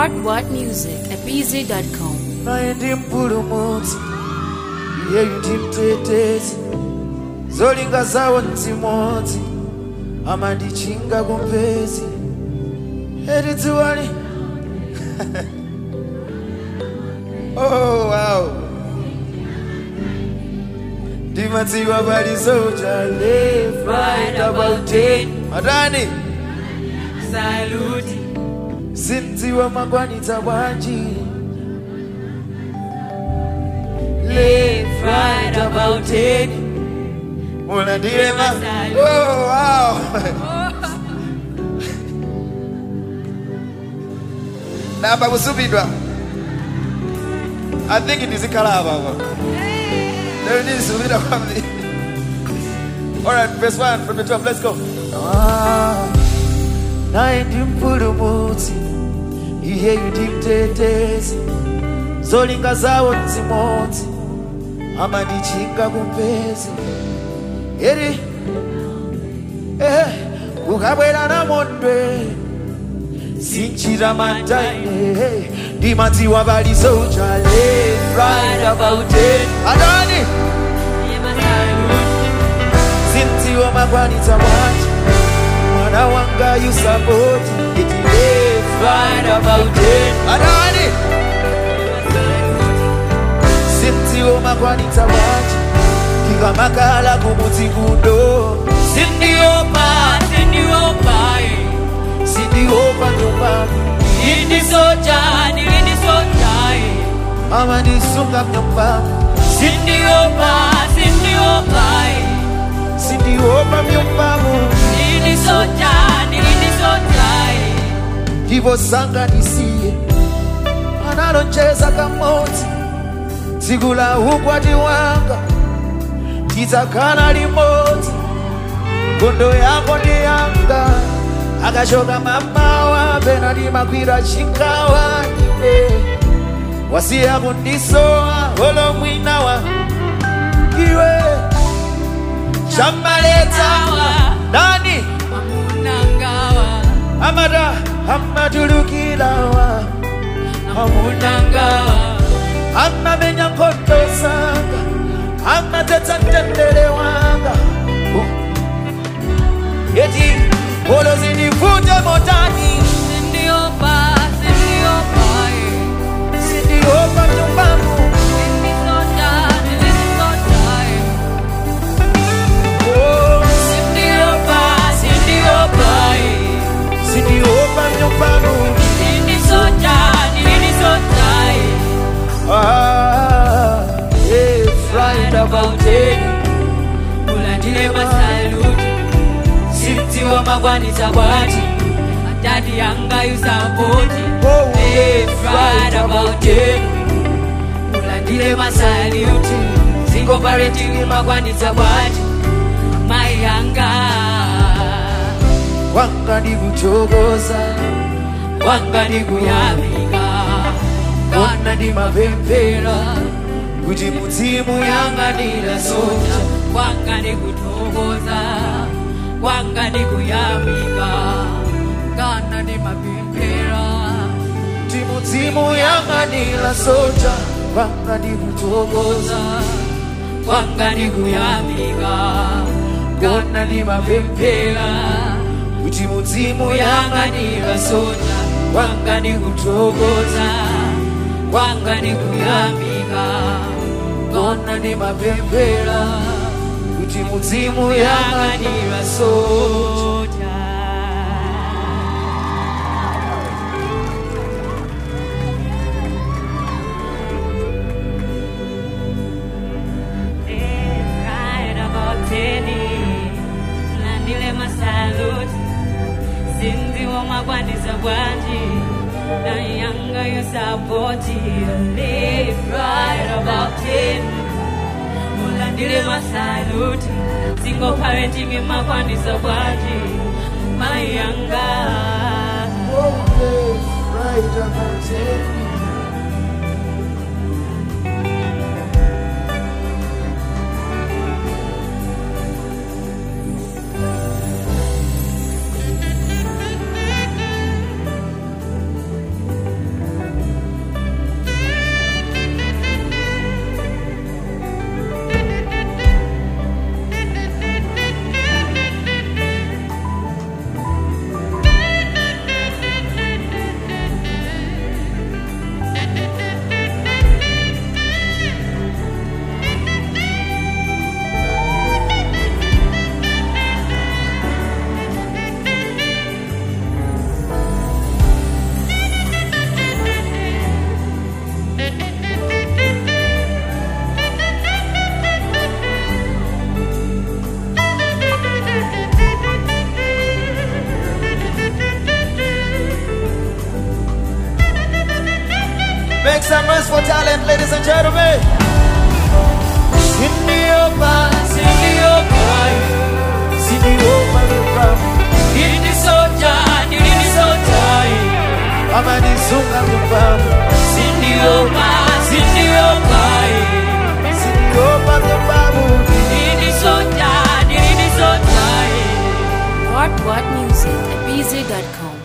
What What Music at BZ.com. naye ndi mpulumutsi iyeyu ndi mtetezi zolinga zawo nzimodzi amandichinga kumpezi eti dziwani oh, wow. ndimadziwa pali soja left right about ten matani Saluti, sindziwa makwanitsa bwanji left, right, about ten. mulandire ma Masalu. oh, wow. namba kusupidwa i think ndizikhala apapa lero ndizisupidwa kwambiri alright verse 1 from the 12 let's go ah, naye ndi mpulumutsi iyeyu ndi mtetezi zolinga zawo nzimodzi amandichinga kumpezi eri eh, ukabwera namondwe sinchita mataine ndimadziwa pali soja left right about it adani sindziwa makwanitsa bwanji mwana wanga yusapoti iti left right about it adani sindziwa makwanitsa bwanji ndikamakala kumudzi kuno Sindiopa, sindiopa, eh. sindiopa nyumbani Ini soja, ini soja, eh. amandisunga mnyumbani Sindiopa, sindiopa, eh. sindiopa mnyumbamu Ini soja, ini soja, eh. ndipo sanganisiye analonjeza kamodzi tsiku la ukwati wanga tidzakhala limodzi nkhondo yako ndi yanga akachoka mamawa pena ndimakwira chingawa ine wasiya kundisowa holo mwinawa iwe chammaletsawa nani Amunangawa, amata amatulukilawa amunangawa. amamenya nkhondo zanga amatetsa mtendere wanga eti polo zindivunja motani Sindiopa, sindiopa, eh. sindiopa nyumbamu Ini soja, ini soja, eh. Oh, Sindiopa, sindiopa, eh. sindiopa nyumbamu Ini soja, ini soja, eh. Ah, yeah, right about it. Ulandile masaluti Simtiwa magwanisa bwati Atati yanga yusapoti Oh, Left, right about it Ulandile masaluti Singo parenting magwanisa bwati Mai yanga wanga ndikuchokoza Wanga ni kuyamika kona ndimapemphera kuti mudzimu Yanga nila soja Wanga ni kutokoza Wanga ni kuyamika Kana ni mapempera kuti mudzimu yang'anira soja wanga ndikutokoza Wanga ni kuyamika kona ndimapemphera kuti mudzimu Yang'anira soja Wanga ni kutokoza Wanga ni kuyamika kona ndimapemphera kuti mudzimu yang'anira Yang'anira soja Right about teni Landile masaluti Sinzi wa magwanisa bwanji Na yanga yu sapoti Live right about teni Mulandile masaluti Single parenting in magwanisa bwanji Mayanga right about it. Make some noise for talent, ladies and gentlemen. Sindiopa, Sindiopa, Sindiopa, Nini soja, nini soja, Amani sunga kufamu, Sindiopa, Sindiopa, Sindiopa kufamu. nini soja, nini soja. What What Music at BZ.com.